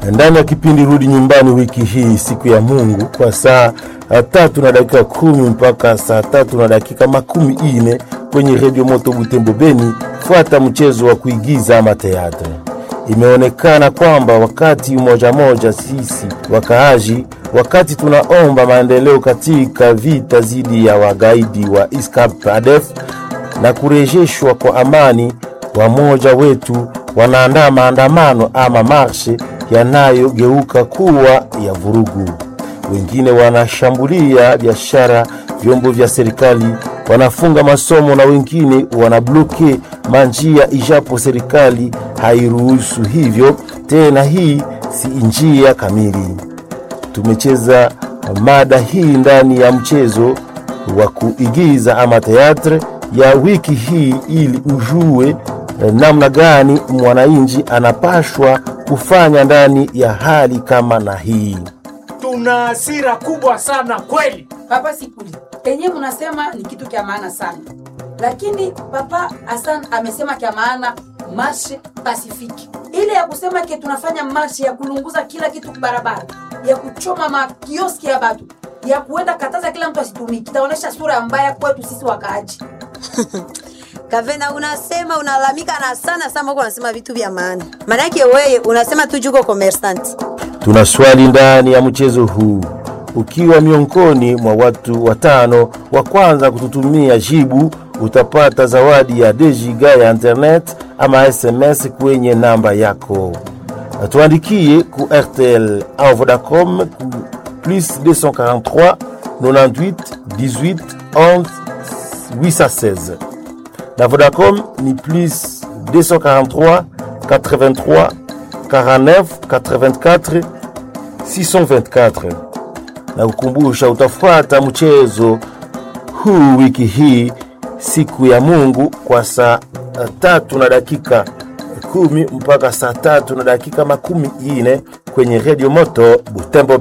ndani ya kipindi Rudi Nyumbani wiki hii, siku ya Mungu, kwa saa tatu na dakika kumi mpaka saa tatu na dakika makumi ine kwenye redio Moto Butembo Beni. Fuata mchezo wa kuigiza ama teatre. Imeonekana kwamba wakati moja moja sisi wakaaji, wakati tunaomba maendeleo katika vita dhidi ya wagaidi wa ISCAP ADF na kurejeshwa kwa amani, wamoja wetu wanaandaa maandamano ama marshe yanayogeuka kuwa ya vurugu. Wengine wanashambulia biashara, vyombo vya serikali, wanafunga masomo na wengine wanabloke manjia, ijapo serikali hairuhusu hivyo tena. Hii si njia kamili. Tumecheza mada hii ndani ya mchezo wa kuigiza ama teatre ya wiki hii ili ujue namna gani mwananchi anapashwa kufanya ndani ya hali kama na hii. Tuna hasira kubwa sana kweli. Papa Sikuli, enye munasema ni kitu kya maana sana, lakini Papa Hassan amesema kya maana marshe pasifiki, ile ya kusema ke tunafanya marshe ya kulunguza kila kitu barabara, ya kuchoma makioski ya batu, ya kuenda kataza kila mtu asitumiki, itaonyesha sura mbaya kwetu sisi wakaaji. Kavena, unasema unalalamika na sana sana, uko unasema vitu vya maana. Maanake wewe unasema tu juko commerçant. Tuna swali ndani ya mchezo huu. Ukiwa miongoni mwa watu watano wa kwanza kututumia jibu, utapata zawadi ya dejiga ya internet ama SMS kwenye namba yako. Tuandikie ku RTL au Vodacom ku plus 243 98 18 11 816 na Vodacom ni plus 243 83 49 84 624 na kukumbusha utafuata mchezo huu wiki hii siku ya Mungu kwa saa tatu na dakika kumi mpaka saa tatu na dakika makumi ine kwenye redio moto Butembo